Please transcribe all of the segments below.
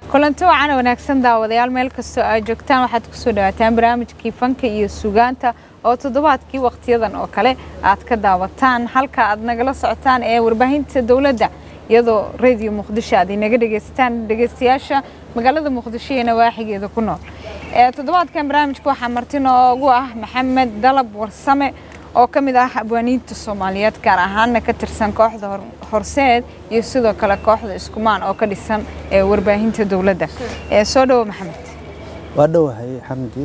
kulanti wacan wanaagsan daawadayaal meel kastoo aad joogtaan waxaad kusoo dhawaataan barnaamijkii fanka iyo sugaanta oo toddobaadkii wakhtiyadan oo kale aad ka daawataan halka aad nagala socotaan ee warbaahinta dowladda iyadoo radio muqdisho aad inaga dhegaysataan dhegaystayaasha magaalada muqdisho iyo nawaaxigeeda ku nool toddobaadkan barnaamijka waxaa marti noogu ah maxamed dalab warsame oo ka mid ah abwaaniinta soomaaliyeed gaar ahaanna ka tirsan kooxda horseed iyo sidoo kale kooxda iskumaan oo ka dhisan ee warbaahinta dowladda soo dhowo maxamed waa dhowahay xamdi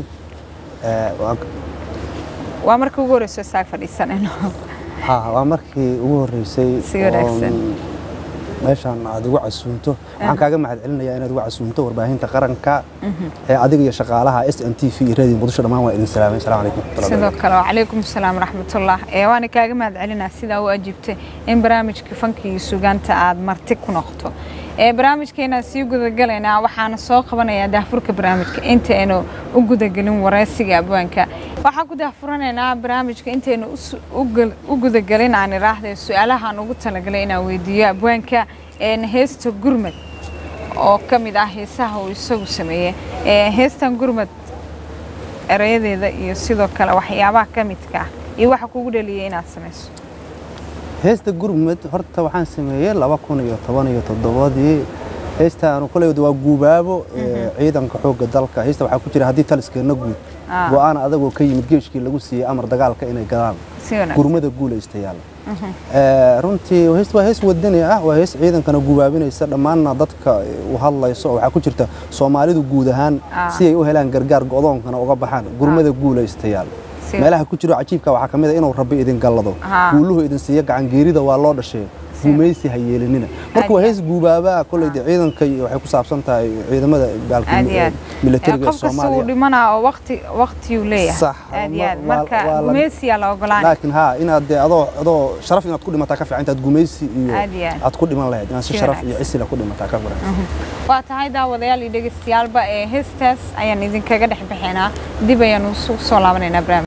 waa markii ugu horreysay saag fadhiisanayno ha waa markii ugu horreysay Si wanaagsan. meeshaan aad igu casuunto waxaan kaaga mahad celinayaa inaad igu casuunto warbaahinta qaranka ee adiga iyo shaqaalaha s n t v iyo radio muqdisho dhammaan waa idin salaamay asalaamu calaykum sidoo kale wacalaykum asalaam waraxmatullah ee waana kaaga mahad celinaa sidaa u ajiibtay in barnaamijka fanka iyo sugaanta aad marti ku noqoto ee barnaamijkeena sii gudagalaynaa waxaana soo qabanayaa daahfurka barnaamijka intaynu u gudagelin wareysiga abwaanka waxaan ku daahfuranaynaa barnaamijka intaynu us- u gal- u gudagelin aan iraahday su-aalahaan ugu talagalay inaan weydiiyo abwaanka een heesta gurmad oo ka mid ah heesaha uu isagu sameeyey ee heestan gurmad erayadeeda iyo sidoo kale waxyaabaha ka midka ah iyo waxa kugu dhaliyay inaad samayso heesta gurmud horta waxaan sameeyey laba kun iyo toban iyo toddobadii heestaanu koley waa guubaabo ee, ciidanka xoogga dalka heesta waxaa ku jira haddii taliskeenna guud Ah. go-aan adagoo ka yimid geeshkii lagu siiyey amar dagaalka inay galaan si wanaagsan gurmada guulaystayaal Ee, runtii hees waa hees wadani ah waa hees ciidankana gubaabinaysa dhammaanna dadka u hadlayso oo waxaa ku jirta soomaalidu guud ahaan Ah. si ay u helaan gargaar go'doonkana uga baxaan gurmada guulaystayaal Si- meelaha ku jiro cajiibka waxaa ka mid a inuu rabbi idin gallado Ah. guuluhu idin siiyo gacan geerida waa loo dhashay gumaysi ha yeelinina marka waa Aad iyo hees guubaabaa koley dee ciidanka iyo waxay ku saabsan tahay ciidamada gaalka aad iyo aad militariga ee qof kasta uu soomaaliya dhimanaa oo waqti waqtiyuu leeyahay Sax. aad iyo aad Waa- marka waa la- gumeysiyaa la ogolaanay laakiin haa inaad dee adoo adoo sharaf inaad ku dhimataa ka fiican intaad gumaysi iyo Aad iyo aad. aad ku dhiman lahayd inaad si Si sharaf iyo wanaagsan. cisila ku dhimataa ka fiican waa tahay daawadayaal iyo dhegeystayaalba ee heestaas ayaan idinkaga dhex bixinaa dib ayaan usu soo laabanaynaa barnaamij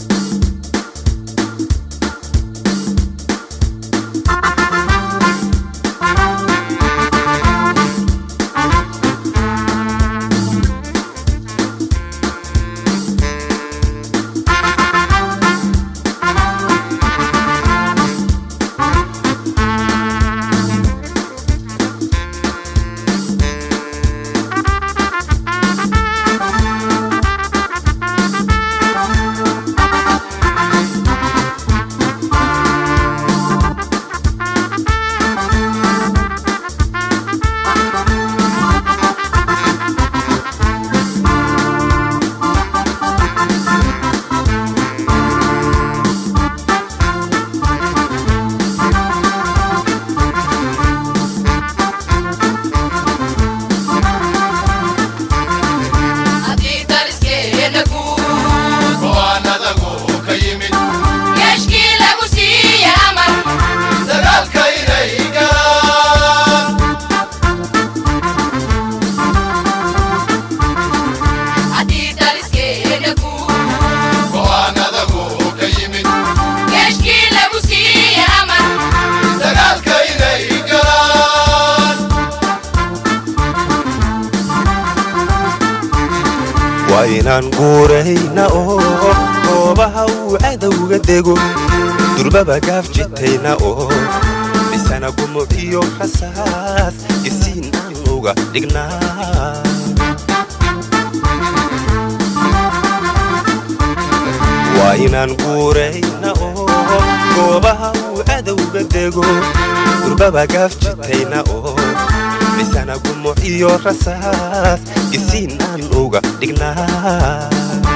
haddii taliskeena guud go'aanadagu ka yimid geeshkii lagu siiye amar dagaalka inay galaan haddii taliskeena guud go'aanadagu ka yimid geeshkii lagu siiye amar dagaalka inay galaan waa inaan guurayna oo goobaha uu cadowga dego durbaba gaaf jitayna oo dhisana gumuc iyo rasaas isiin aan uga dhignaa waa inaan guurayna oo goobaha uu cadowga dego durbaba gaaf jitayna oo dhisana gumuc iyo rasaas isiin aan uga dhignaa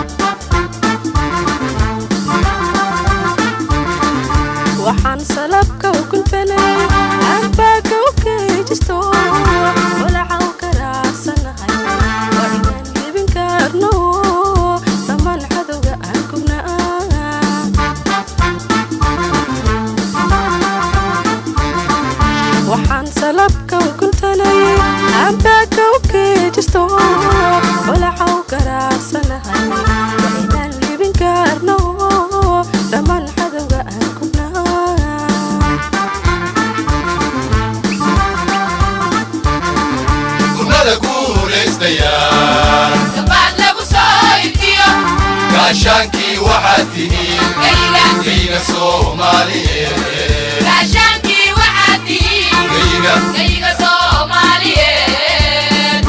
waxaan salabka u kuntanay aanbaaka u keejisto walaca u karaarsanahay waa inaan libin karno dhammaan cadowga aan kugnaa waxaan salabka u kuntanay aanbaaka u keejisto walaca u karaarsanahay guulaystayaan gabaad lagu soo ibtiyo gaashaankii waxaad tihiin gayga geyga soomaaliyeed gaashaankii waxaad tihiin geyga gayga soomaaliyeed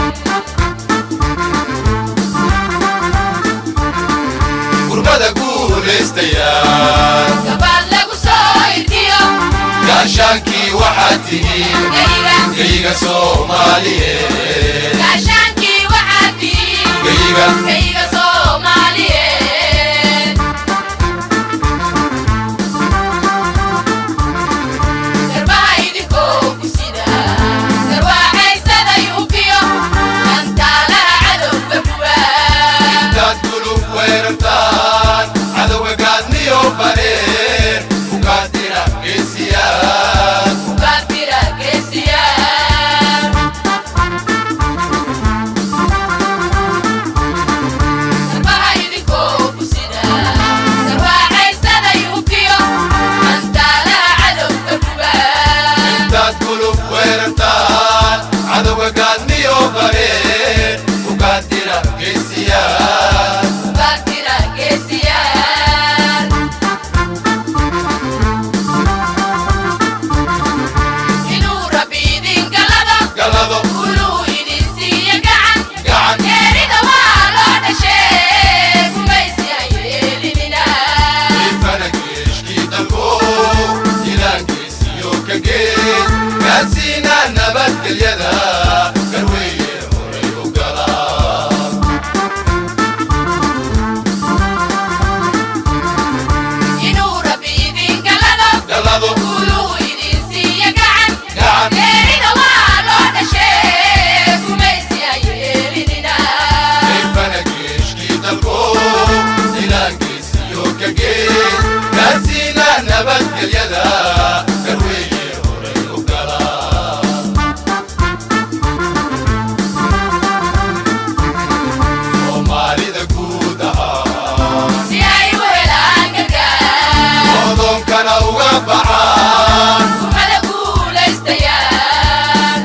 gurbada guulaystayaan gabaad lagu soo ibtiyo gaashaankii waxaad tihiin gayga geyga soomaaliyeed gaashaankii waxaad tihiin geyga gayga soomaaliyeed garbaha idinkoo ku sida garwaaxaysaday ukiyo gantaalaha cadowga buwaa intaad gulub weerartaan cadowga gaadniyo bareer ugaadina geesiyaan ugaadbira geesiyaan garbaha idinkoo ku sida garwaaxaysaday ukiyo gantaalaha cadowga buwaa intaad gulub weerartaan cadowga gaadniyo bareer ugaadina geesiyaan ugaadbira geesiyaan inuu rabbi idin galado galado uluu idin siiya gacan gacan geerida waa loo dhashee gumaysi ha yeelinina ifana geeshkii dalbo ilaan geesiyo ka gees gaadsiina nabadgelyada garweeye horay u galaa inuu rabbi idin galado galado uluu idin siiya gacan gacan geerida waa loo dhashee gumaysi ha yeelinina ifana geeshkii dalbo ilaan geesiyo ka gees gaadsiina nabadgelyada garweeye horay u galaa soomaalida guud ahaa si ay u helaan gargaar odoonkana uga baxaan umada guulaystayaan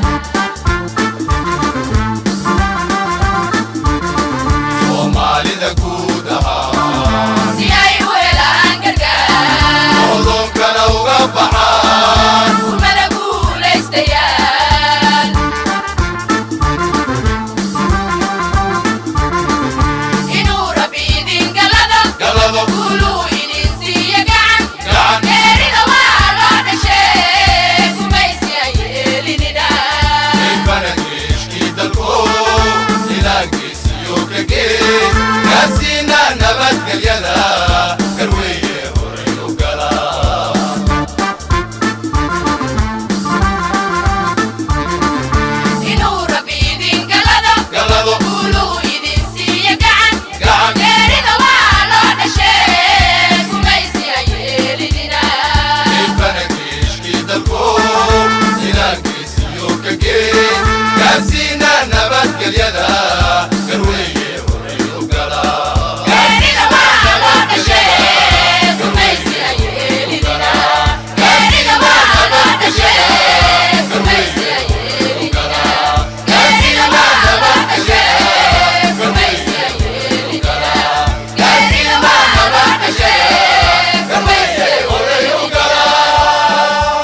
soomaalida guud ahaa si ay u helaan gargaar odoonkana uga baxaan umada guulaystayaan inuu rabbi idin galado galado uluu idin siiya gacan gacan geerida waa loo dhashee gumaysi ha yeelinina ifana geeshkii dalbo ilaa geesiyo ka gees gaadsiina nabadgelyada garweeye horay u galaa inuu rabbi idin galado galado uluu idin siiya gacan gacan geerida waa loo dhashee gumaysi ha yeelinina ifana geeshkii dalbo ilaa geesiyo ka gees gaadsiina nabadgelyada garweeye horay u galaa geerida waa loo dhashee gumaysi ha yeelinina geerida waa loo dhashee gumaysi ha yeelinina geerida waa loo dhashee gumaysi ha yeelinina geerida waa loo dhashee gumaysi ha horay u galaa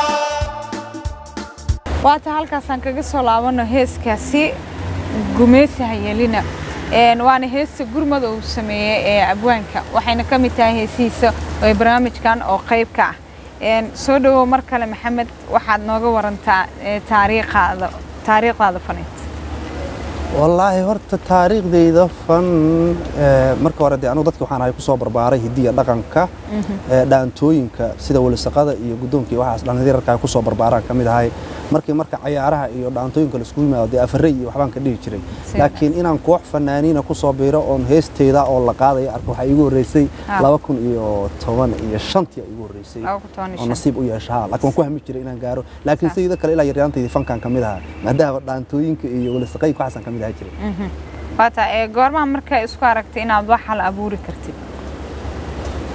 waata halkaasaan kaga soo laabano heeskaasi gumeysi hayelina Een, waana heesta gurmada uu sameeyey ee abwaanka waxayna ka mid tahay heesihiisa ee barnaamijkan oo qayb ka ah Een, soo dhawow mar kale maxamed waxaad nooga warantaa ee, taariikhaada taariikhdaada faneed wallaahi horta taariikhdayda fan eh, marka hore dee anugu dadki waxaan ahay kusoo barbaaray hidiya dhaqanka eh, dhaantooyinka sida welisaqada iyo guddoonka iyo waxaas dhallinyararka ay kusoo barbaaraan ka mid ahay markii marka cayaaraha iyo dhaantooyinka laiskugu yimaado dee afarey iyo waxbaan ka dhihi jiray Sida. laakiin inaan koox fanaaniina kusoo biiro oon heesteyda oo la qaadayo arko waxaa iigu horreysay Ah. laba kun iyo toban iyo shantii iigu horreysay Laba kun toban iyo oo shan. nasiib u yeesha ha laakiin waan ku hami jiray inaan gaaro laakiin sidii kale ilaa yaryaantaydii fankan ka mid ahaa maadaama dhaantooyinka iyo welisaqayinka waxaasaan ka mid ahaa jiray waata ee goormaha markaa isku aragtay inaad wax hal abuuri kartid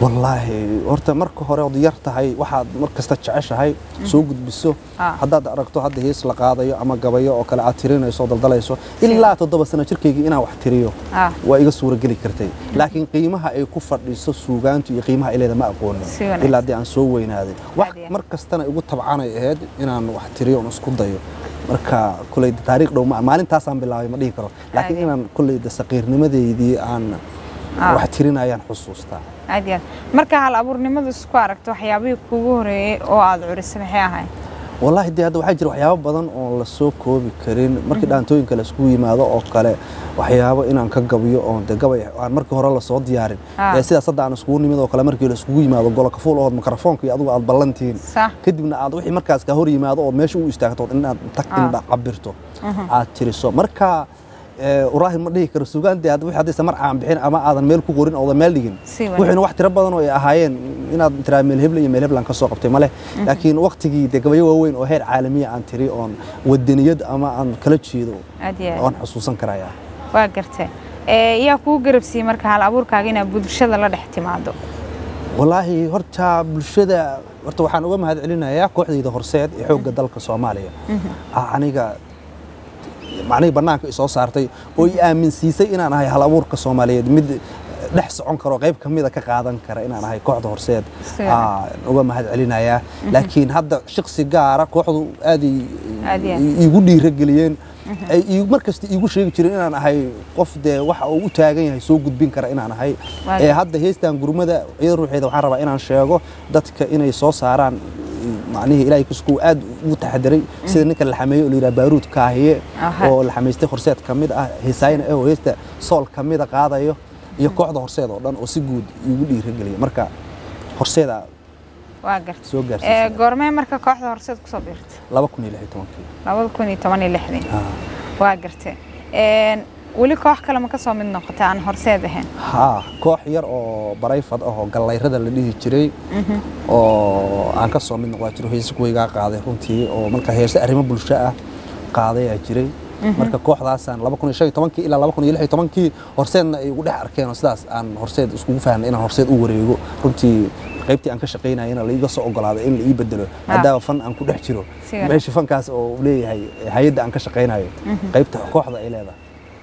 wallaahi horta marka hore ood yar tahay waxaad mar kasta jeceshahay soo gudbiso Ah. haddaad aragto hadda hees la qaadayo ama gabayo oo kale aad tirinayso oo daldalayso ilaa toddoba sano jirkaygii inaan wax tiriyo Ah. waa iga suurageli kartay laakiin qiimaha ay ku fadhiso suugaantu iyo qiimaha ay leedahay ma aqoonin Si wanaagsan. ilaa haddii aan soo weynaaday wax Caadi ah. mar kastana igu tabcanay ahayd inaan wax tiriyo oon isku dayo marka kuley taariikh dhow ma maalintaasaan bilaabay ma dhihi karo laakiin Caadi. inaan kuley saqiirnimadeydii aan Ah. wax tirinayaan xusuustaa aad iyo aad marka hal abuurnimadu isku aragto waxyaabihii kugu horeeyey oo aad curisay maxay ahayd wallaahi dee hadda waxaa jira waxyaabo badan oo la soo koobi karin markii dhaantooyinka la isugu yimaado oo kale waxyaabo inaan ka gabiyo oon de gabay aan markii hore lasoo diyaarin Ah. ee sidaas hadda aan isugu nimid oo kale markii la isugu yimaado goloka fuul ood mikrofoonka iyo adigu aad ballantihiin sax kadibna aad wixii markaas ka hor yimaado ood meesha u istaagto ood inaad tag Ah. indha cabirto aad tiriso marka ee, uraahin ma dhihi karo sugaantee hadda wixii haddaysa mar aan bixin ama aadan meel ku qorin oodan meel dhigin Si wanaagsan. wixiina wax tiro badan oo ay ahaayeen inaad tiraa meel heble iyo meel heblan ka soo qabtay male laakiin waqtigii dee gabayo waaweyn oo heer caalamiya aan tiri oon wadaniyad ama aan kala jeedo aad iyo aad oon xusuusan karaya waa gartay ee yaa kuu garabsiiyey marka hal abuurkaaga inaad bulshada la dhex timaado wallaahi horta bulshada horta waxaan uga mahad celinayaa kooxdayda horseed ee xoogga dalka soomaaliya Ah, aniga macnihii bannaanka isoo saartay oo i aaminsiisay inaan ahay hal abuurka soomaaliyeed mid dhex socon karo qayb ka mida ka qaadan kara inaan ahay kooxda horseed Sida. Ah, uga mahad celinayaa laakiin hadda shaqsi gaara kooxdu aad ay- Aad iyo aad. i- iigu dhiirageliyeen ay ii- mar kasta iigu sheegi jireen inaan ahay qof dee waxa uu u taagan yahay soo gudbin kara inaan ahay Waa ee hadda heestan gurmada iyada ruuxeeda waxaan rabaa inaan sheego dadka inay soo saaraan macnihii ilaahay kusku aad ugu taxadiray sida ninka la xameeyo oo la yidhaha baaruud kaahiye Aha. oo la xamaystay horseed ka mid ah heesaayna ah oo heesta sool ka mida qaadayo iyo kooxda horseed oo dhan oo si guud iigu dhiirageliya marka horseeda waa gartay soo ee gaarsiisay goormee marka kooxda horseed kusoo biirtay laba kun iyo lix iyo tobankii labada kun iyo toban iyo lixdii Ah. waa gartay Een, weli koox kale ma ka soo mid noqotay aan horseed ahayn haa koox yar oo barayfad ah oo gallayrada la dhihi jiray oo aan ka soo mid noqdaa jiro heese kuwaygaa qaaday runtii oo marka heese arrimo bulsho ah qaadayaa jiray marka kooxdaasaan laba kun iyo shan iyo tobankii ilaa laba kun iyo lix iyo tobankii horseedna ay igu dhex arkeen oo sidaas aan horseed iskugu fahnay inaan horseed u wareego runtii qaybtii aan ka shaqaynayana la iiga soo ogolaaday in la ii bedelo maadaama fan aan ku dhex jiro Si wanaagsan. meesha fankaas oo uu leeyahay hay-adda aan ka shaqaynayo qaybta kooxda ay leedahay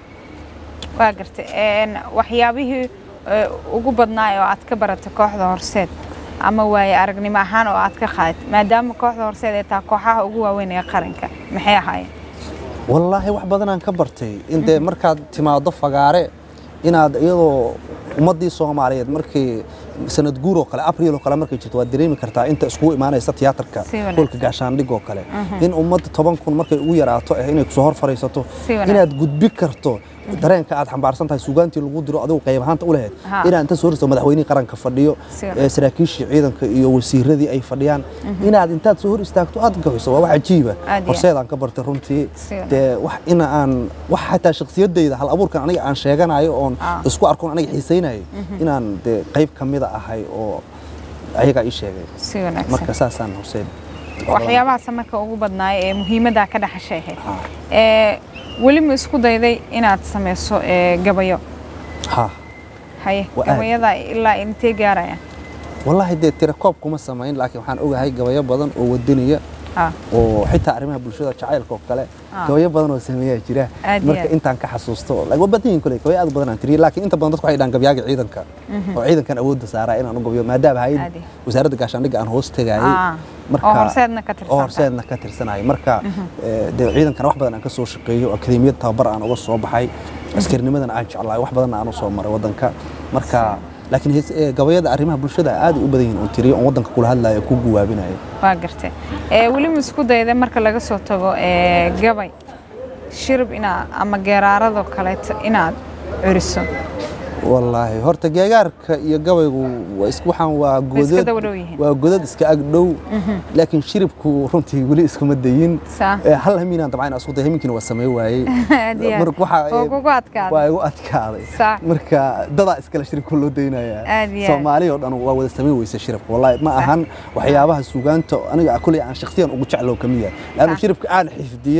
waa gartay Een, waxyaabihii ee, ugu badnaa oo aad ka baratay kooxda horseed ama waaye aragnimo ahaan oo aad ka qaadatay maadaama kooxda horseed ay tahay kooxaha ugu waaweyn ee qaranka maxay ahaayeen wallaahi wax badanaan ka bartay intee markaad timaado fagaare inaad iyadoo ummaddii soomaaliyeed markii sanad guur oo kale abriil oo kale markay jirto waad dareemi kartaa inta iskugu imaanaysa tiyaatarka Si wanaagsan. hoolka gaashaandhig oo kale in ummadda toban kun markay ugu yaraato eh inay kusoo hor fadhiisato Si wanaagsan. inaad gudbi karto dareenka aad xambaarsan tahay suugaantii lagu diro adigu qayb ahaanta u lahayd Ha. inaad inta soo horisto madaxweynihii qaranka fadhiyo Si wanaagsan. ee saraakiishii ciidanka iyo wasiiradii ay fadhiyaan inaad intaad soo hor istaagto aad gabiso waa wax cajiiba Aad iyo aad. horseedaan ka bartay runtii Si wanaagsan. dee wax ina aan wax xataa shakhsiyadayda hal abuurkan aniga aan sheeganayo oon Ah. isku arkoon aniga xiisaynayo inaan dee qayb ka mida ahay oo ayagaa ii sheegay si wanaagsan marka saasaan horseed waxyaabahaas marka ugu badnaaya ee muhiimadda ka dhaxashay ahayd Ha. ee weli ma isku dayday inaad samayso ee gabayo ha haye Waa aad. gabayada ilaa intee gaarayaan wallaahi dee tira koob kuma samayn laakiin waxaan ogahay gabayo badan oo wadaniya ha oo xitaa arrimaha bulshada jacaylka oo kale Ah. gabayo badan oo sameeyaa jira Aad iyo marka aad. intaan ka xasuusto like, waa badan yihiin kole gabayo aad u badan aan tiriyay laakiin inta badan dadku waxay dhahan gabyaaga ciidanka oo ciidankan awoodda saaraa inaan u gabayo maadaama Aad hayad iyo. wasaaradda gaashaandhigga aan hoos tegayay Ah. oo horseedna ka tirsan oo horseedna ka tirsanayo marka eh, dee ciidankana wax badan aan ka soo shaqeeyo akademiyad tababar aan uga soo baxay askarnimadana aan jeclahay wax badanna aan u soo maray waddanka marka laakiin hees- eh, gabayada arrimaha bulshada aad ay u badan yihiin oo tiriyo oon waddanka kula hadlayo ku guwaabinayo waa gartay ee weli ma isku dayday marka laga soo tago ee gabay shirib inaad ama geeraaradoo kaleeto inaad curiso wallaahi horta geegaarka iyo gabaygu waa is- waxaan waa iska godad daba dhow yihiin. waa godad iska ag dhow laakiin shiribku runtii weli iskuma dayin Saa. Eh, hal hamiinaan dabcan isku day hamiinkiina waa samey waayey Aad iyo aad. Marka waxaa- Oo kugu adkaaday. waa igu adkaaday Saa. marka dadaa iskale shiribka loo daynayaa Aad iyo aad. soomaali oo dhan waa wada samey weysa shiribka wallaahi ma ahan waxyaabaha suugaanta aniga kuley aan shakhsiyan ugu jeclow ka mid yahay laannu Saa. shiribka aan xifdiyey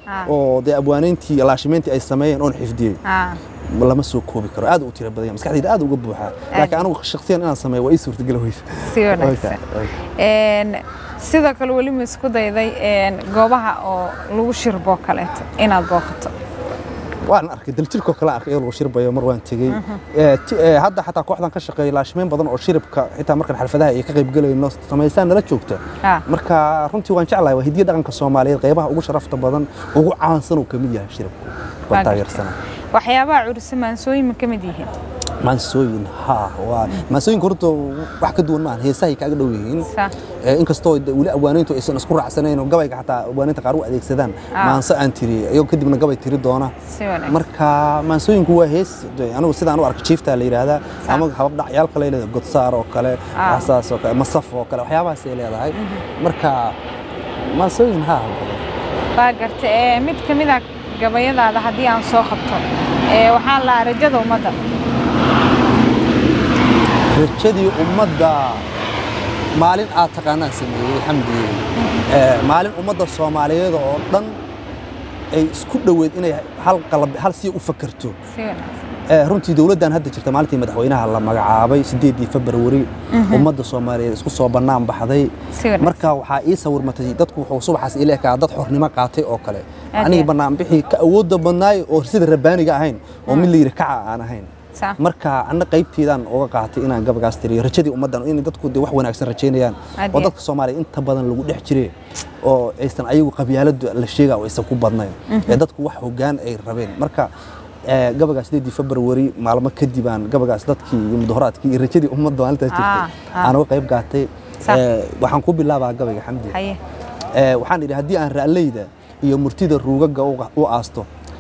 Ah. oo dee abwaanayntii laashimeyntii ay sameeyeen oon xifdiyey Ah, lama soo koobi karo aad u tiro badan yahay. maskaxdayda aad uga buuxaa laakiin anigu shakhsiyan inaan sameeyo waa ii suurtagal weysa si wanaagsan Een, sidoo kale weli ma isku dayday een, goobaha oo lagu shirbo kaleeto inaad booqato waan arkay daljirkoo kale arkay iyadoo lagu shirbayo mar waan tegey Ee, ti- ee, hadda xataa kooxdan ka shaqeeya laashimeyn badan oo shiribka xitaa markan xalfadaha ay ka qayb galayno samaysaan nala joogta Ah. marka runtii waan jeclahay waa hidiya dhaqanka soomaaliyeed qaybaha ugu sharafta badan ugu caansan uu ka mid yahay shiribku Waa waan gartay. taageersanaa waxyaabaha curisa maansooyin ma ka mid yihiin maansooyin ha waa maansooyinka horta wax ka duwan maahan heesahay kaaga dhow yihiin Sa- Ee, inkastoo de- weli abwaanayntu aysan isku raacsanayn oo gabayga xataa abwaanaynta qaar u adeegsadaan Ah. maanso aan tiri iyagoo kadibna gabay tiri doona si wanaagsan marka maansooyinku waa hees de, anigu sidaan u arka jiiftaa la yidhaahdaa ama hababdhacyaal kale ay leedahay godsaar oo kale Ah. waxsaas oo kale masaf oo kale waxyaabahaas ay leedahay marka maansooyin ha waa garta ee mid ka mid a gabayadaada haddii aan soo qabto ee waxaa la rajada ummadda rajadii ummadda maalin aad taqaanaan sameeyey xamdi Ee, maalin ummadda soomaaliyeed oo dhan ay isku dhoweed inay hal qalab hal si u fakerto si wanaagsan Ee, runtii dowladdan hadda jirta maalintii madaxweynaha la magacaabay sideedii februari ummadda soomaaliyeed isku soo bannaan baxday si wanaagsan marka waxaa ii sawirmatay dadku wuxuu subaxaas ila ekaa dad xornimo qaatay oo kale Aad anigii iyo- banaanbixii ka awoodda badnaay oo sida rabbaaniga ahayn oo mid la yidhi kaca aan ahayn Sa- marka anna qaybteedaan uga qaatay inaan gabagaas tiriyo rajadii ummaddan in dadku dee wax wanaagsan rajaynayaan Aad oo iyo- dadka soomaaliya inta badan lagu dhex jire oo aysan ayagu qabyaaladu la sheega oo aysan ku badnayn ee dadku wax hoggaan ay rabeen marka ee, gabagaas sideedii februari maalmo kadib aan gabagaas dadkii iyo mudaharaadkii iyo rajadii ummadda maalintaas Ah, jirtay ah. aan uga qayb qaatay Sa- Ee, waxaan ku bilaabaa gabayga xamdi haye Ee, waxaan idhi haddii aan ra'leyda iyo murtida ruugaga u- u aasto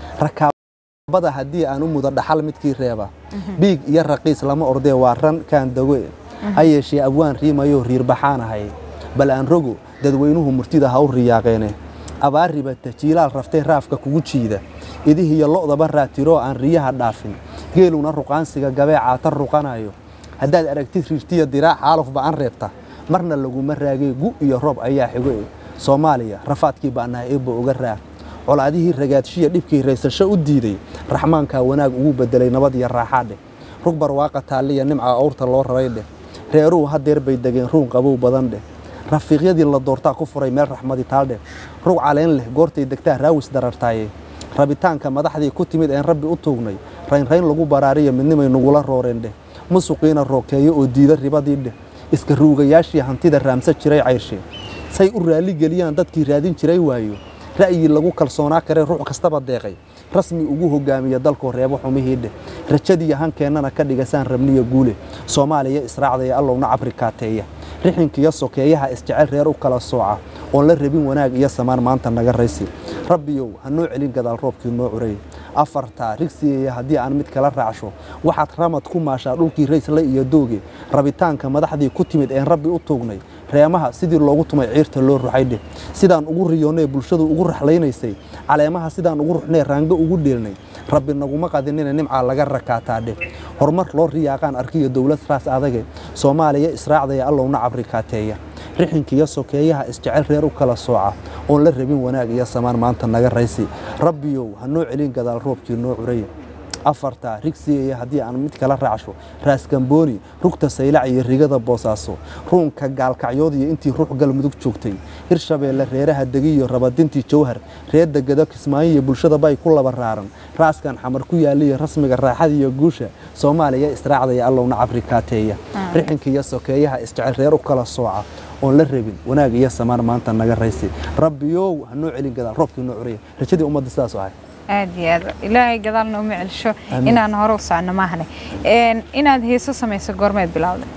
rakaabada haddii aan u mudo dhaxal midkii reeba biig iyo raqiis lama ordee waa ran kaan dago ha yeeshee abwaan riimayoo riirbaxaanahay bal aan rogo dadweynuhu murtida ha u riyaaqeene abaar ribata jiilaal raftee raafka kugu jiida idihiyo lo'daba raatiroo aan riyaha dhaafin geeluna ruqaansiga gabee caata ruqanayo haddaad aragtid riirtiya diraac xaalufba aan reebta marna laguma raagee gu iyo roob ayaa xigo e soomaaliya rafaadkii baanaha eebba uga raa colaadihii ragaadshiya dhibkii raysasho u diiday raxmaankaa wanaag ugu bedelay nabad iyo raaxaadheh rug barwaaqa taalliya nimca awrta loo raray dheh reeruhu hadeer bay degeen ruun qabow badan dheh rafiiqyadii la doortaa ku furay meel raxmadi taaldheh rug caleen leh goortay degtaa raawis darartaaye rabitaanka madaxdii ku timid een rabbi u tuugnay raynrayn lagu baraariya midnimay nagula rooreen dheh musuqiina rookeeyo oo diida ribadii dheh iska ruugayaashii hantida raamsa jiray cayrshe say u raalli geliyaan dadkii raadin jiray waayo ra'yi lagu kalsoonaa karee ruux kastaba deeqay rasmi ugu hogaamiya dalkoo reebo xumihii dheh rajadii hankeenana ka dhigasaan rabniya guule soomaaliya israacdaya allowna cabri kaateeya rixinkiyo sokeeyaha isjecel reer u kala sooca oon la rabin wanaag iyo samaan maanta naga raysi rabbiyow ha noo celin gadaal roobkii noo curay afartaa rigsiyeeya haddii aan mid kala raacsho waxaad ramad ku maashaa dhulkii raysle iyo dooge rabitaanka madaxdii ku timid een rabbi u tuugnay reemaha sidii loogu tumay ciirta loo ruxay dheh sidaan ugu riyoonnee bulshadu ugu raxlaynaysay caleemaha sidaan ugu ruxnee raango ugu dheelnay rabbi naguma qadinina nimcaa laga rakaataa dheh horumar loo riyaaqaan arkiyo dowlad raas adage soomaaliya israacdaya allowna cabri kaateeya rixinkiyo sokeeyaha isjecel reer u kala sooca oon la rabin wanaag iyo samaan maanta naga raysi rabbiyow ha noo celin gadaal roobkii noo curay afarta rigsiyeeya haddii aan mid kala raacsho raaskambooni rugta saylac iyo rigada boosaaso ruunka gaalkacyood iyo intii ruux galmudug joogtay hirshabeelle reeraha degiyo rabadintii jawhar reer degado kismaayo iyo bulshada bay ku laba raaran raaskan xamar ku yaaliyo rasmiga raaxada iyo guusha soomaaliya israacdaya allowna cabri kaateeya rixinka iyo sokeeyaha isjecel reer u kala sooca oon la rabin wanaag iyo samaan maanta naga raysi rabbiyow ha noo celin gadaal roobkii noo curaya rajadii ummadda sidaas u ahay aad iyo aad ilaahay gadaal nooma celsho Amiin. inaan hore u socno maahane Een, inaad heeso samayso goormeed bilowday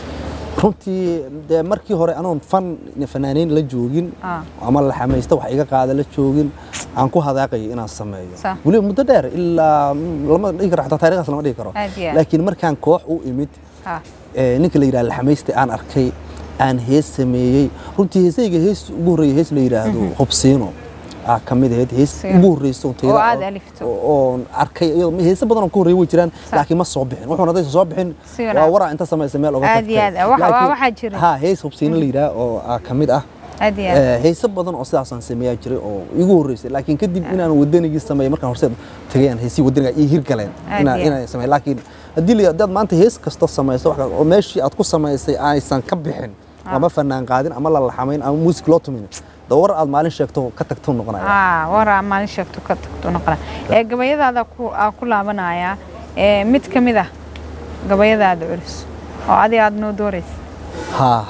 runtii dee markii hore anoon fan fanaaniin la joogin Ah. ama la xamaysta wax iga qaada la joogin aan ku hadaaqayay inaan sameeyo Sa. weliba muddo dheer ilaa mm, lama dhihi karo xataa taariikhdaas lama dhihi karo Aad iyo aad. laakiin markaan koox u imid Ha, ee, ninka la yidhaha laxamaysta aan arkay aan hees sameeyey runtii heesayga hees ugu horreeya hees la yidhaahdo hubsiino aa ka mid ahayd hees Hubsiino. ugu horreysa oo tayada Oo aad ah, alifto. oo- oon arkay iyadoo heese badan oo ka horreeya way jiraan Sa. laakiin ma soo bixin wuxuuna hadaysan soo bixin Si wanaag- waa waraa inta samaysa meel oga Aad iyo tagtay aad. Waxa- waa Laakiin- waxaa jira. ha hees hubsiino la yidhaha oo aa ka mid ah aad iyo aad Eh, heese badan oo sidaasaan sameeyaa jiray oo igu horreysay laakiin kadib inaan wadanigii sameeyay markaan horseed tagayaan heesii wadaniga ii hirgaleen Aad inaan iyo aad. inaan sameeyo laakiin haddii la haddaad maanta hees kasta samayso wax kasta oo meeshii aad ku samaysay aysan ka bixin ama fanaan qaadin ama la laxamayn ama muusik loo tumin da war aad maalin sheegto ka tagtuu noqonaya aa waraa maalin sheegto ka tagto noqona ee gabayadaada ku aa ku laabanaya ee mid ka mid ah gabayadaada culus oo adiga aad noo dooraysa haa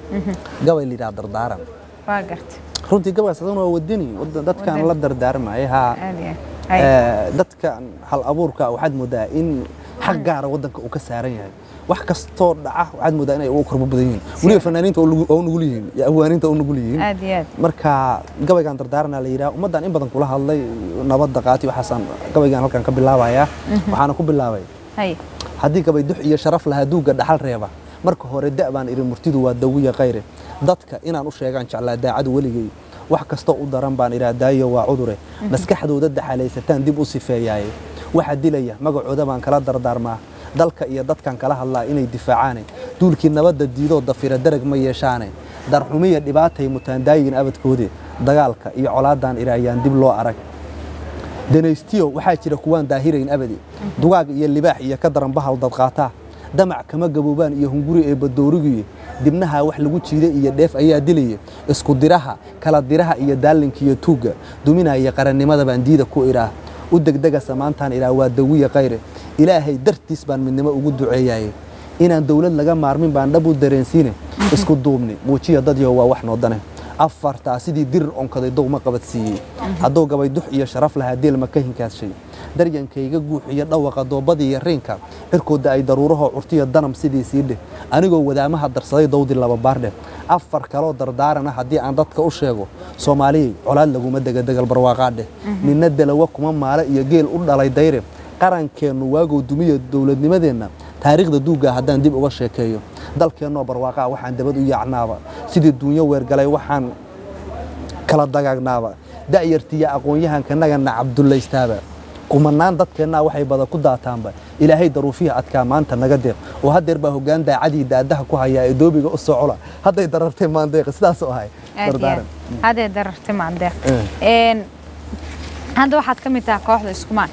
gabay la yidhaha dardaaran waa garta runtii gabaygaas adana waa wadani wada- dadkaan Wadani. la dardaarmaya haa aad iyo aad Hay. Eh, dadkan hal abuurka waxaad moodaa in xaq gaara wadanka uu ka saaran yahay wax kastoo dhaca waxaad moodaa inay ugu korbo badan yihiin weliba fanaaniinta oo nugu- oo nugul yihiin iyo ahwaaniinta oo nugul yihiin aad iyo aad marka gabaygan dardaarana la yidhaha ummaddan in badan kula hadlay nabadda qaati waxaasaan gabaygan halkan ka bilaabayaa waxaana ku bilaabay hay haddii gabay dux iyo sharaf lahaa duuga dhaxal reeba marka hore da' baan idhi murtidu waa dawiya kayre dadka inaan u sheegaan jeclaa daacadu weligay wax kastoo u daran baan idhaa daayo waa cudure maskaxdooda daxalaysataan dib u sifeeyaaye waxa dilaya magacooda baan kala dardaarmaa dalka iyo dadkan kala hadlaa inay difaacaane duulkii nabadda diidoo dafira darag ma yeeshaane darxumiya dhibaatay mutaandaayin abadkoode dagaalka iyo colaadaan idhaayaan dib loo arag danaystiyo waxaa jira kuwaan daahirayn abadi dugaag iyo libaax iyo ka daran bahal dadqaataa damac kama gaboobaan iyo hunguri ee badoorigiye dibnaha wax lagu jiiday iyo dheef ayaa dilaya isku diraha kala diraha iyo daalinka iyo tuugga duminaya qarannimada baan diida ku idhaah u degdega samaantaan idhaah waa dawiya kayre ilaahay dartiis baan midnimo ugu duceeyaye inaan dowlad laga maarmin baan dhab u dareensiine isku duubni muujiya dadyo waa wax noodane afartaa sidii dirir onkaday dowma qabadsiiyey hadduu gabay dux iyo sharaf lahaa deelma ka hinkaadshay daryankayga guux iyo dhawaqa doobadii iyo riinka xirkooda ay daruurahoo curtiya danam sidii sii dheh anigoo wadaamaha darsaday dawdi laba baardheh afar kaloo dardaarana haddii aan dadka u sheego soomaaliyey colaad laguma dega degal barwaaqaadheh ninna dalawa kuma maale iyo geel u dhalay dayre qarankeennu waagow dumiya dowladnimadeenna taariikhda duugga haddaan dib uga sheekeeyo dalkeennoo barwaaqaa waxaan dabad u yaacnaaba sidii duunyo weergalay waxaan kala dagaagnaaba da'yartiya aqoon-yahankanaganna cabdullaystaaba kumanaan dadkeennaa waxay bada ku daataanba ilaahay daruufiya adkaa maanta naga deeq oo haddeer baa hoggaan daacadii daadaha ku hayaa ee doobiga u soo cula hadday darartay maandeeq sidaas oo ahay aad iyo aad dardaaran haddee darartay maandeeq Eh. Een, hadda waxaad ka mid tahay kooxda iskumaan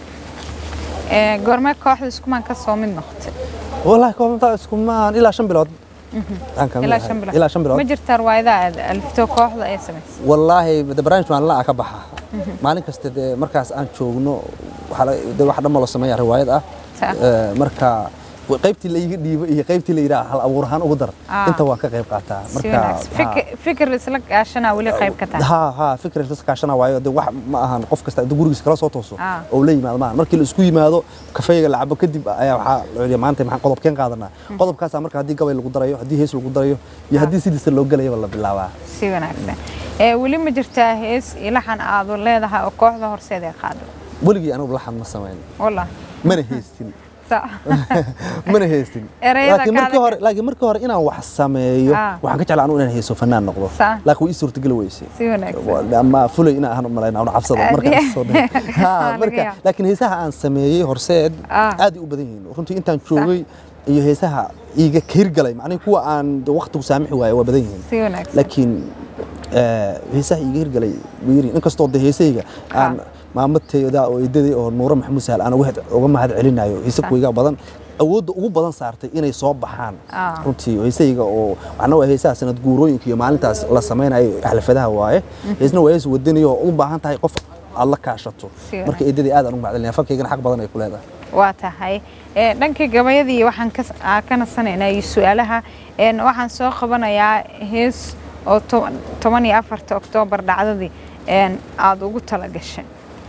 Ee, goormee kooxda iskumaan ka soo mid noqotay wallaahi koobntaa iskumaan ilaa shan bilood Aan ka mid ilaa ahay. shan bilood ilaa shan bilood ma jirtaa riwaayadaha aad alifto kooxda ay samaysay wallaahi de barnaamij maalin ah ka baxa maalin kasta dee markaas aan joogno waxaa la- dee wax dhamma loo sameeya riwaayad ah Sax. Eh, marka wa- qaybtii la iga dhiibo iyo qaybtii la yidhaha hal abuur ahaan ugu dar Ah. inta waan ka qayb qaataa si marka wanaagsan Fikir- fikir isla gaashanaa weli qayb ka tahay ha ha fikir is kaashana waayo de wax ma ahan qof kasta intuu gurigiisa kala soo tooso Ah. oo la yimaado maahan markii la isku yimaado kafeega la cabo kadib ayaa waxaa la yidhi maanta maxaan qodobkeen qaadanaa qodobkaasaa marka haddii gabay lagu darayo haddii hees lagu darayo iyo haddii sidiisa loo gelayaba la bilaabaa si wanaagsan Ee, weli ma jirtaa hees ilaxan aad leedahay oo kooxda horseed ay qaado weligii anigu laxan ma samayn wallah mana heystin Sa- mana heystin Erayada laakiin markii kaada- hore laakiin markii hore inaan wax sameeyo Ah. waxaan ka jeclaa anu inaan heeso fanaan noqdo Sa- laakiin way ii suurtageli weysay si wanaagsan ama fulay inaan ahaan u malayna anu cabsado Aad markaan iyo- soo dhahay Ha, Laga marka yaabo. laakiin heesaha aan sameeyey horseed Ah. aad ay u badan yihiin runtii intaan joogay iyo heesaha iiga hirgalay macnihi kuwa aan de waqtigu saamixi waaye waa badan yihiin si wanaagsan laakiin eh, heesaha iiga hirgalay way yihiin inkastoo de heesahayga aan maamateyda oo eedaday oo nuuro maxamuud sahal aan uga uga mahad celinayo heese kuwiga badan awoodda ugu badan saartay inay soo baxaan Ah. runtii heesahayga oo waxna waa heesaha sanad guurooyinka iyo maalintaas la samaynayo xalfadaha waaye heesna waa hees wadaniyo oo u baahan tahay qof aad la kaashato Si marka eedadii aad aan ugu mahad celinaya fankaygana xaq badan ay ku leedahay waa tahay Ee, dhankii gabayadii waxaan ka aa ka nasanaynaa iyo su-aalaha Een, waxaan soo qabanayaa hees oo to- toban iyo afarta oktoobar dhacdadii een, aad ugu tala gashay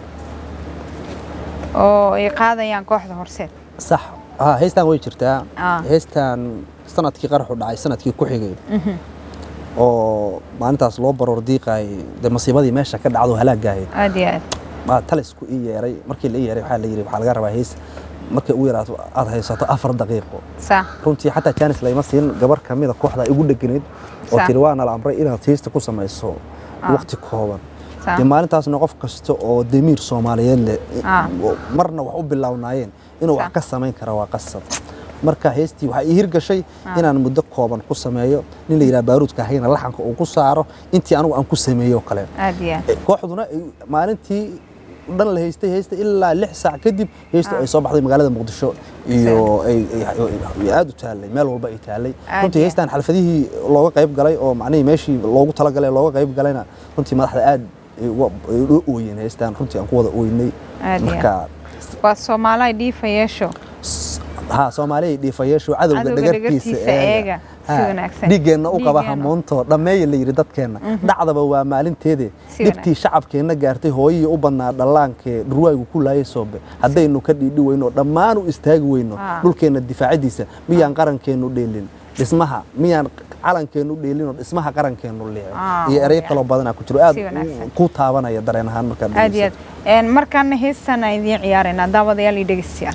oo ay qaadayaan kooxda horseed sax ha heestan way jirtaa Ah. heestan sanadkii qaraxu dhacay sanadkii ku xigay oo maalintaas loo baroor diiqayay dee masiibadii meesha ka dhacdo halaagahayd aad iyo aad baa talisku ii yeeray markii la ii yeeray waxaa la yidhi waxaa laga rabaa hees markay u yaraato aad haysato afar daqiiqo saa runtii xataa jaanis layma siin gabar ka mida kooxda igu dheganayd oo Sa- tiri waana la amray inaad heesta ku samayso Ah. waqti kooban Sa- dee maalintaasna qof kasta oo demiir soomaaliyeed leh Ah. oo marna wax u bilownaayeen inuu wax Sa- ka samayn kara waa qasab marka heestii waxaa ii hirgashay inaan muddo kooban ku sameeyo nin la yidhaha baaruudka hayna laxanka uu ku saaro intii anigu aan ku sameeyo oo kale aad iyo aad Eh, kooxduna ay maalintii dhan la haystay haystay ilaa lix saac kadib heystu ay soo baxday magaalada muqdisho iyo ay ay- ay aad u taallay meel walba ay taallay Aad runtii iyo heystan xalfadihii looga qayb galay oo macnihii meeshii loogu talagalay looga qayb galayna runtii madaxda aad ay uga- ay u ooyeen heystan runtii aan ku wada ooynay Aad iyo marka waa soomaaliha dhiifa yeesho ha soomaaliya dhiifayeeshu cadowga Cadowga dhagartiisa dhagartiisa eega. Si Ha, wanaagsan. dhiiggeenna u qaba Dhiiggeenna. hamuunto dhammeeya la yidhi dadkeenna dhacdaba waa maalinteede Si dhibtii shacabkeenna gaartay hooyihii u badnaa dhallaankee dhurwaagu ku laayay soobe haddaynu ka dhiidhi weyno dhammaan u istaagi weyno Ah. dhulkeenna difaacidiisa miyaan qarankeennu dheelin dhismaha miyaan calankeennu dheelinoo dhismaha qarankeennu leecin Ah, iyo ereyo yeah. kaloo badanaa ku jiro aad Si wanaagsan. ku taabanaya dareen ahaan markaad aad iyo dhegeysato. aad Een, markaana heestan aan idiin ciyaaraynaa daawadayaal iyo dhegeystayaal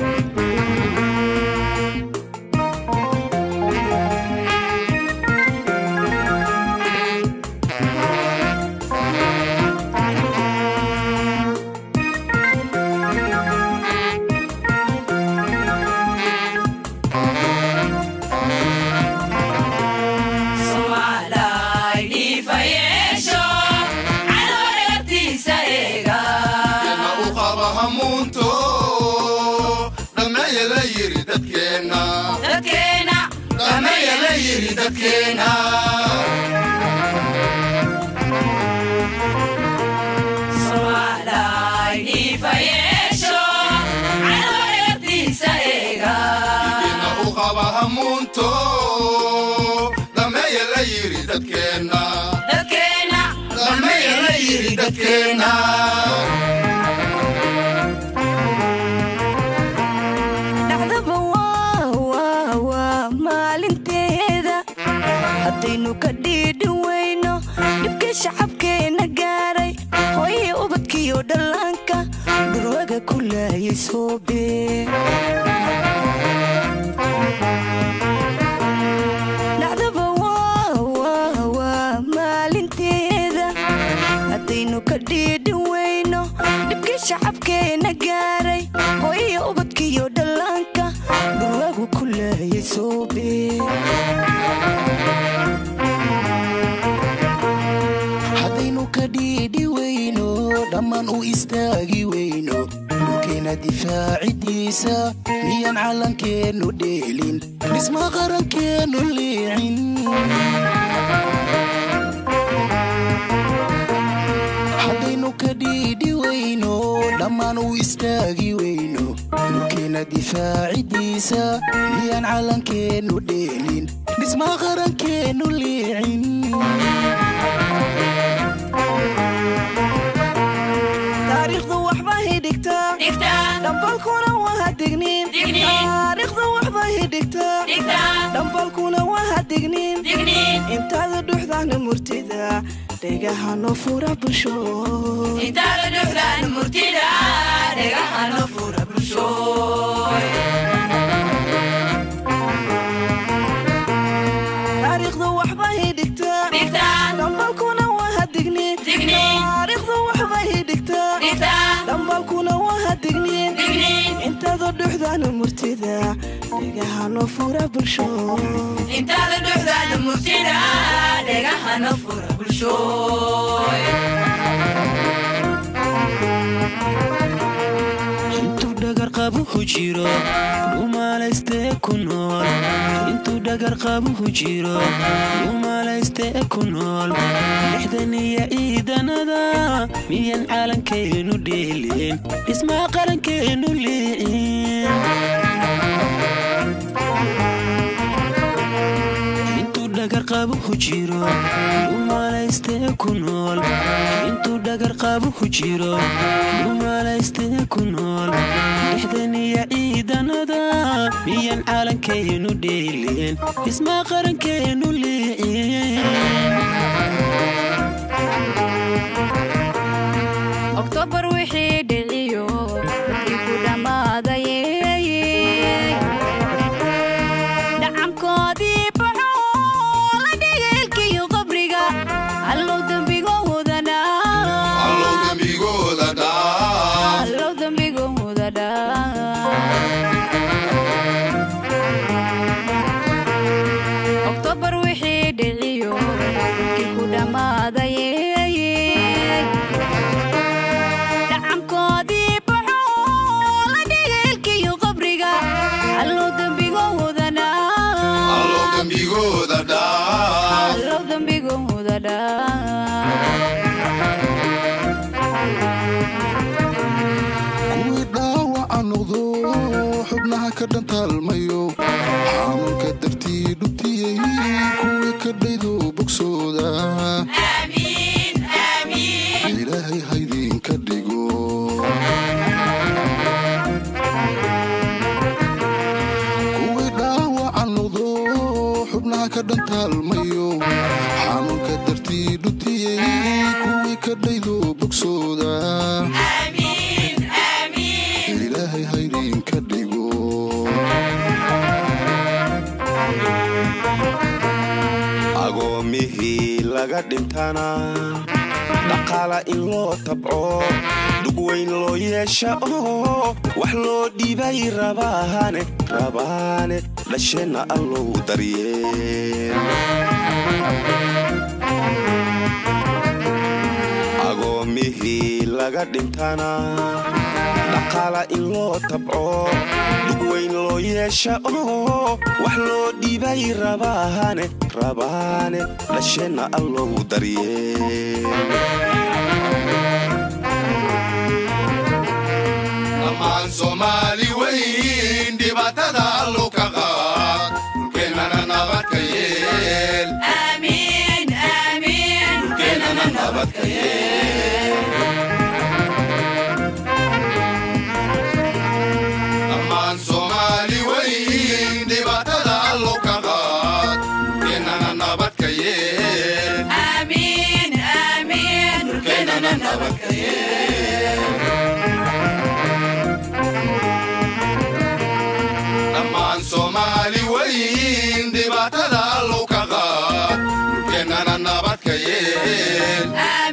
Somalay dhiifayeesho cadowga dhagartiisa eega Ina u qaba hamuunto dhammeeya la yiri dadkeenna dadkeena dhammeeya la yiri dadkeenna Somalay dhiifayeesho cadowga dhagartiisa eega Ina u qaba hamuunto dhammeeya la yiri dadkeenna dadkeena dhammeeya la yiri dadkeenna dhacdaba waa waa waa maalinteeda haddaynu ka dhiidhi weyno dhibkii shacabkeenna gaaray hooyii ubadkiiyo dhallaanka dhurwaga ku laayay soobe dhacdaba waa waa waa maalinteeda haddaynu ka dhiidhi weyno dhibkii shacabkeenna gaaray hooyii ubadkiiyo dhallaanka dhurwagu ku laayay soobe haddaynu ka dhiidhi weyno dhammaan u istaagi weyno dhulkeena difaacidiisa miyaan calankeennu dheelin dhisma qarankeennu liicin haddaynu ka dhiidhi weyno dhammaan u istaagi weyno dhulkeena difaacidiisa miyaan calankeennu dheelin dhisma qarankeennu liicin taariikhdu waxba hidhigtaa dhigtaa dhambalkuna waa digniin Digniin. taariikhdu waxba hidhigtaa dhigtaa dhambalkuna waa digniin digniin intaada dhuxdaana murtida dhegahano fura bulsho intaada dhuxdaan murtida dhegahano fura bulshooy taariikhdu waxba hidhigtaa dhigtaa dhambalkuna waa digniin Digniin. taariikhdu waxba hidhigtaa dhigtaa dhambalkuna waa digniin digniin intaada dhuxdaana murtida dhegahano fura bulsho intaada dhuxdaan murtida dhegahano fura bulshooy intuu dhagar qabuhu jiro dhumaalaystee ku nool intuu dhagar qabuhu jiro dhumaalaystee ku nool lixdan iyo ciidanada miyan calankeenu dheelin dhismaa qarankeenu liicin intuu dhagar qabuhu jiro dhumaalaystee ku nool intuu dhagar qabuhu jiro dhumaalaystee ku nool lixdan iyo ciidanada miyan calankeenu dheelin dhismaa qarankeenu liicin oktoobar wixii dhiciyo dadkii ku dhammaadayey dhacamkoodii baxo la dhigeelkiyo qabriga allow dembigoodana allow dembigooda dhaa allow dembigoodana dhaawaca noqdo xubnaha ka dhantaalmayo xanuunka dartii dhubtiyey kuwii ka dhaydo bogsooda ilaahay haydinka dhigo kuwii dhaawaca noqdo xubnaha ka dhantaalmayo xanuunka dartii dhubtiyey kuwii ka dhaydo bogsooda ilaahay haydinka dhigo agoomihii laga dhintana dhaqaala in loo tabco dhugweyn loo yeesha oo wax loo dhibay rabaane rabaane dhasheenna allow daryeel agoomihii laga dhintana dhaqaala in loo tabco dhugweyn loo yeesha oo wax loo dhibay rabaane rabaane dhasheenna allow daryeel dhammaan soomaali weyn dhibaatada allo ka qaad dhulkeennana nabad ka yeel dhulkeennana nabad ka yeel dhammaan soomaali weyn dhibaatada allo ka qaad dhulkeennana nabad ka yeel dhulkeennana nabad ka yeel dhammaan soomaali weyn dhibaatada allow ka qaad dhulkeennana nabad ka yeel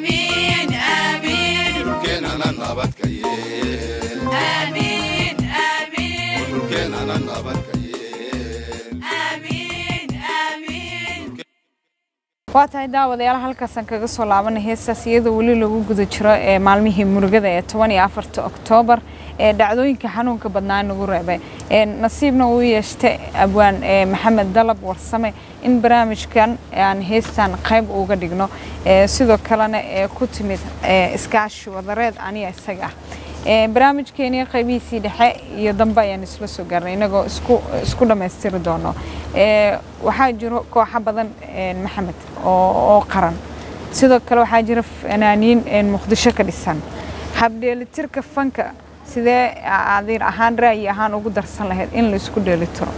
dhulkeennana nabad ka yeel dhulkeennana nabad ka yeel waa tahay daawadayaal halkaasaan kaga soo laabanay heestaas iyadoo weli lagu guda jiro ee maalmihii murugada ee toban iyo afarta oktoobar ee dhacdooyinka xanuunka badnaa nagu reebay ee nasiibna uu yeeshtay abwaan ee maxamed dalab warsame in barnaamijkan aan heestan qayb uga dhigno ee sidoo kalena ee ku timid ee iskaashi wadareed aniga isaga ah ee barnaamijkeenii qaybihiisii dhexe iyo dambe ayaan isla soo gaarnay inagoo isku isku dhammaystiri doono ee waxaa jiro kooxo badan ee maxamed oo oo qaran sidoo kale waxaa jira fanaaniin ee muqdisho ka dhisan habdheelitirka fanka sidee adiir ahaan ra'yi ahaan ugu darsan lahayd in la isku dheelitiro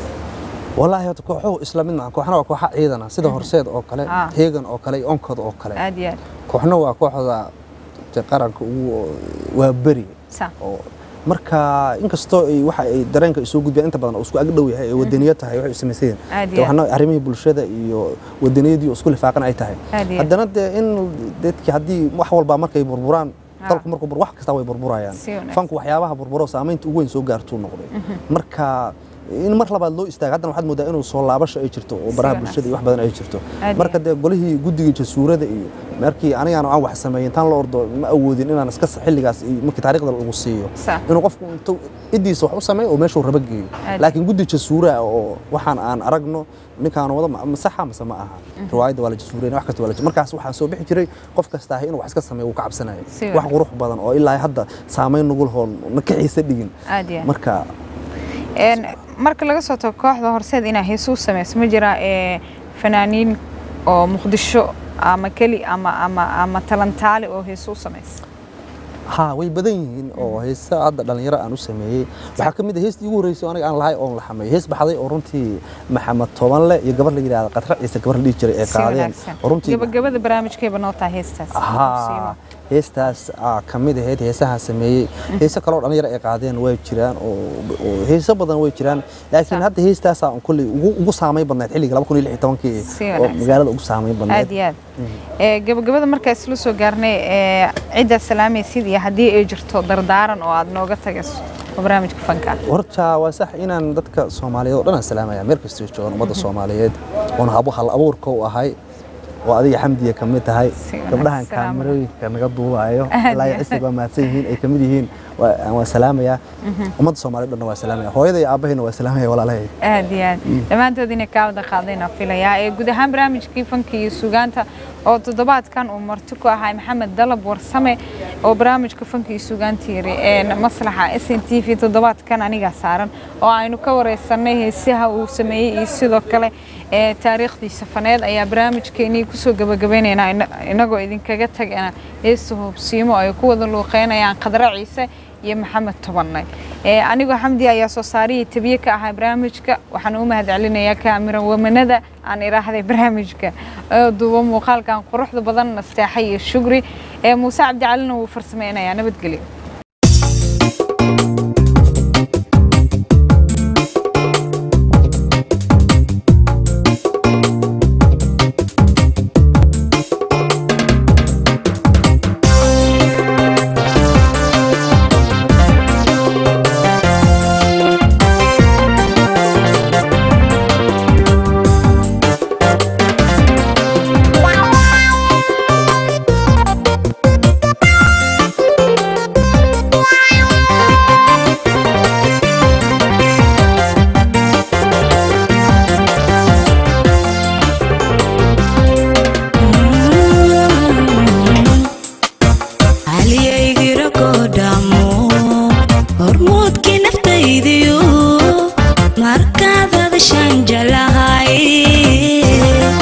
wallaahi horta kooxuhu isla mid maaha kooxna waa kooxa ciidana sida horseed oo kale Ah. heegan oo kale iyo onkod oo kale aad iyo aad kooxna waa kooxda de qaranka ugu waa beri sa oo marka inkastoo ay waxa ay dareenka ay soo gudbiyaan inta badan oo isku agdhow yahay ee wadaniya tahay waxay u samaysayeen Aad de iyo waxna arrimihii bulshada iyo wadaniyadii oo isku lifaaqan ay tahay Aad iyo aad. haddana dee in dadkii haddii wax walba markay burburaan Ah. dalku markuu bur wax kasta way burburayaan Si wanaagsan. fanku waxyaabaha burburo saamaynta ugu weyn soo gaartuu noqday marka in mar labaad loo istaago haddana waxaad moodaa inuu soo laabasho ay jirto oo baraha wanaagsan. bulshada iyo wax badan ay jirto Aad marka iyo dee golihii guddigii jasuurada iyo markii anigaan aan wax sameeyin intaan la ordo ma awoodin inaan iska xilligaas iyo markii taariikhda lagu siiyo Sax. inuu qofku intuu iddiisa wax u sameeyo oo meeshuu raba geeyo Aad. laakiin guddi jasuura oo waxaan aan aragno ninkaan wada ma ma saxa mase ma aha riwaayadda waa la jasuureyna wax kasta waa la jasuureyna. markaas waxaa soo bixi jiray qof kasta ahi inuu wax iska sameeyo uu ka cabsanayo Si wax wanaagsan. qurux badan oo ilaa hadda saamayn nugul hoon na kaxiisa dhigin aad iyo aad marka Een, marka laga soo tago kooxda horseed inaa heesuu samayso ma jira ee fanaaniin oo muqdisho ama keli ama ama ama talantaali oo heesuu samaysa haa way badan yihiin oo heesa hadda dhalinyaro aan u sameeyey waxaa ka mid ah heestii ugu horreysay oo aniga aan lahay oon la xameeyo hees baxday oo runtii maxamed tobanle iyo gabar la yidhahda qatra ciise gabar la dhihi jiray ee si qaadeen wanaagsan oo runtii gabagabada barnaamijkayba noo tahay heestaas haa heestaas aa ka mid ahayd heesaha sameeyey heese kaloo dhalinyaro ay qaadeen way jiraan oo oo heeso badan way jiraan laakiin Sax. hadda heestaasaa un kolley ugu ugu saamayn badnayd xilliga laba kun iyo lix iyo tobankii Si oo wanaagsan. magaalada ugu saamayn badnayd aad iyo aad ee gabagabada markaa isla soo gaarnay ee cidda salaamaysid iyo haddii ay jirto dardaaran oo aad nooga tagayso oo barnaamijka fanka horta waa sax inaan dadka soomaaliyeed oo dhan aan salaamaya meel kastoo joogan ummadda soomaaliyeed oon habu hal abuurka u ahay oo adiga xamdiya ka mid tahay Si wanaagsan. gabdhahan Salaam. kaamirooyinka naga duubayo Aad ilaa iyo iyo cisig waa mahadsan yihiin ay ka mid yihiin waa waa salaamaya ummadda soomaaliyeed dhanna waa salaamaya hooyada iyo aabahayna waa salaamaya walaalahay aad iyo aad dhammaantood inay kaa wada qaadayna filayaa ee guud ahaan barnaamijkii fanka iyo sugaanta oo toddobaadkan uu marti ku ahaa maxamed dalab warsame oo barnaamijka fankii sugaantiiri ee maslaxa s n t v toddobaadkan anigaa saaran oo aynu ka wareysanay heesaha uu sameeyey iyo sidoo kale ee taariikhdiisa faneed ayaa barnaamijkeenii kusoo gabagabaynaynaa ina- inagoo idinkaga tagana heesta hoobsiimo ay ku wada luuqeynayaan khadra ciise iyo maxamed tobanay ee anigoo xamdi ayaa soo saarihii tabiye ka ahaa barnaamijka waxaan u mahad celinayaa kaamira wamanada aan iraahday barnaamijka oo duubo muuqaalkan quruxda badan nasteexa iyo shugri ee muuse cabdicalina wuu farsameynayaa nabadgelyo haliyaygira goodhaamo hormuudkii naftaydiyo markaad hadashaan jalahay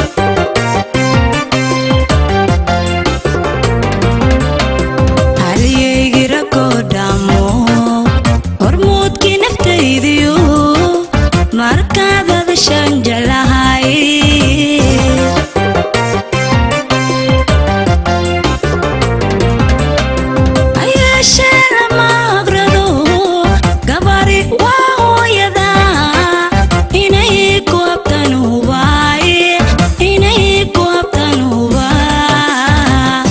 haliyaygira goodhaamo hormuudkii naftaydiyo markaad hadashaan jalahay ayaashee lama aqrado gabari waa hooyada inay ku habtan hubaay inay ku habtan hubaa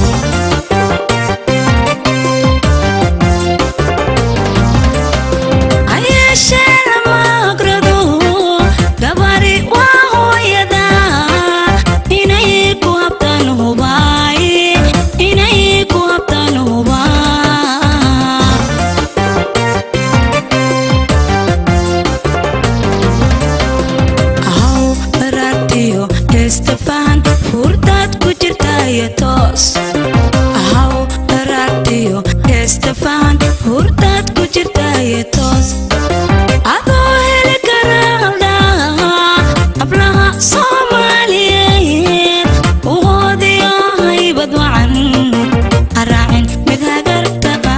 ayaashee lama aqrado gabari waa hooyada inay ku habtan hubaay inay ku habtan hubaa aw baraartiyo heestafahan hurdaad ku jirtaayo toos ahaw baraartiyo heestafahan hurdaad ku jirtaayo toos adoo heli karaaldhaa hablaha soomaaliyeed uhoodiyo haybad wacan haraacin mid hagartaba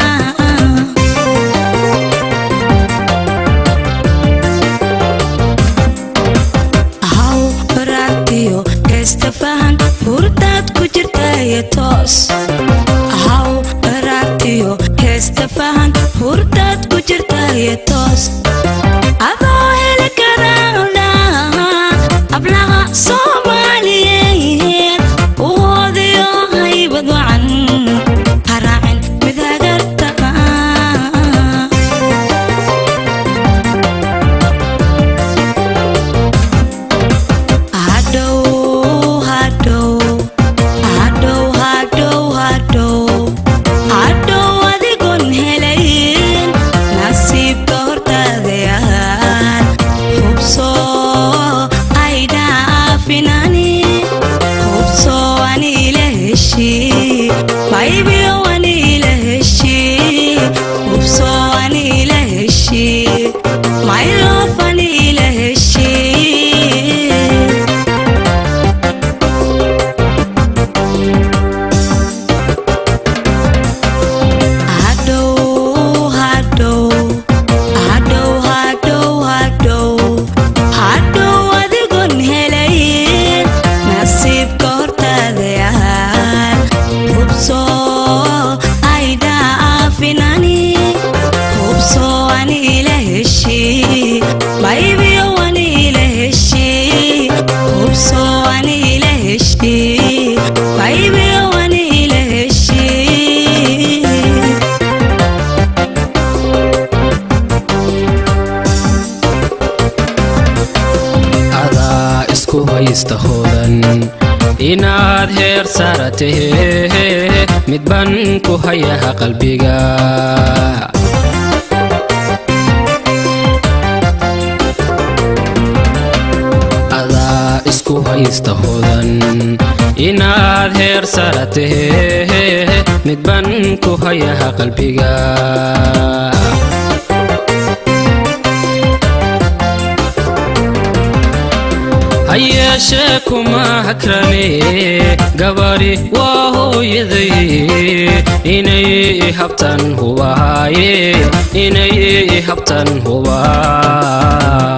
ahaw baraartiyo heestafahan hurdaad ku jirtaayo toos ahaw baraartiyo heestafahan hurdaad ku jirtaayo toos adoo heli karaaldhaa hablaha soomaaliyeed uhoodiyo haybad wacan haraacin mid hagartaba hadhow hadhow hadhow hadhow hadhow hadhow adigoon helayn nasiibka hortaadayaan hubso ay dhaafinani hubso ani ila heshi maybiyo ani ila heshi hubso ani ila heshi maylof ani ila heshi hadhow hadhow hadhow hadhow hadhow hadhow adigoon helayn nasiibka hortaadayaan hubso ay dhaafinani hubso ani ila heshi maybiyo ani ila heshi hubso ani ila heshi maybiyo ani ila heshi adaa isku haysta hoodan inaad heer saaratahe midban ku hayaha qalbiga adaa isku hay haysta hodan inaad heer sara tahee midban ku hayaha qalbiga hayeeshee kuma hakrane gabadhi waa hooyaday inay habtan hubahaaye inay habtan hubaa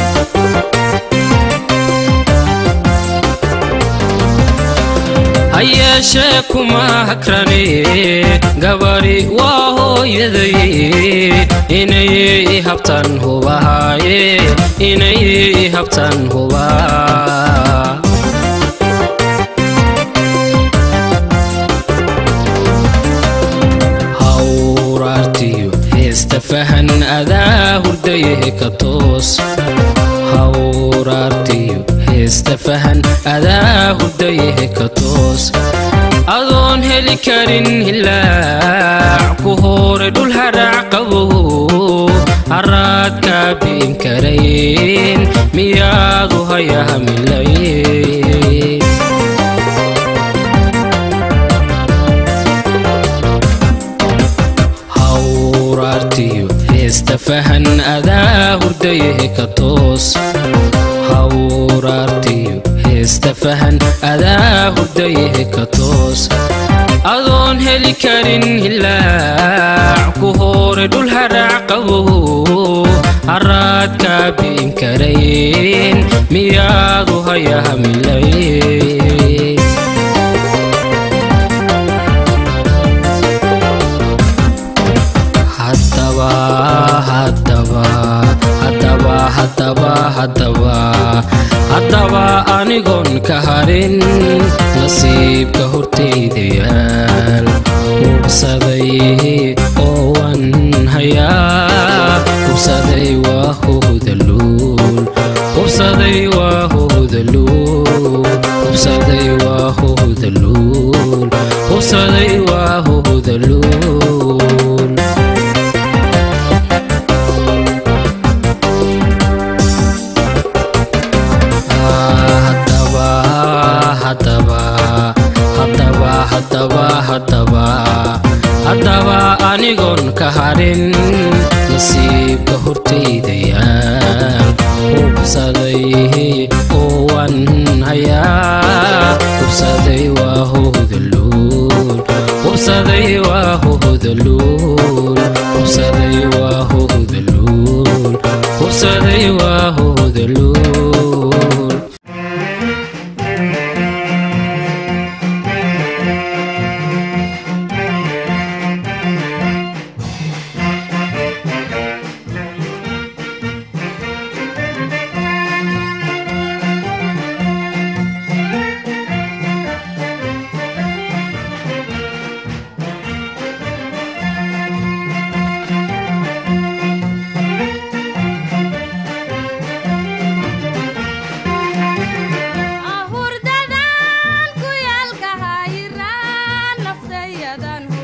hayeeshee kuma hakrane gabadhi waa hooyaday inay habtan hubahaaye inay habtan hubaa hawraartiyo heesta fahan adaa hurdayahe ka toos hawraartiyo heesta fahan adaa hurdayahe ka toos adoon heli karin hilaac ku hore dhul haraac qabow haraad kaa bi'in karayn miyaadu hayaha milayn hawraartiyo heesta fahan adaa hurdayahe ka toos hawraartiyo heesta fahan adaa hurdayahe ka toos adoon heli karin hilaac ku hore dhul haraac qabow haraad kaa bi'in karayn miyaadu hayaha milayn haddaba haddaba haddaba haddaba haddaba haddaba anigoon ka harin nasiibka hortayda yaal hubsaday oo wan hayaa hubsaday waa hohdaluul hubsaday waa hohdaluul hubsaday waa hohdaluul hubsaday waa hohdaluul haddaba haddaba haddaba haddaba haddaba haddaba anigoon ka harin nasiibka hortayda yaal hubsaday oo wan hayaa hubsaday waa hohdaluul hubsaday waa hohdaluul hubsaday waa hohdaluul hubsaday waa hohdaluul ahurdadan ku yaalka hayiraan naftayadan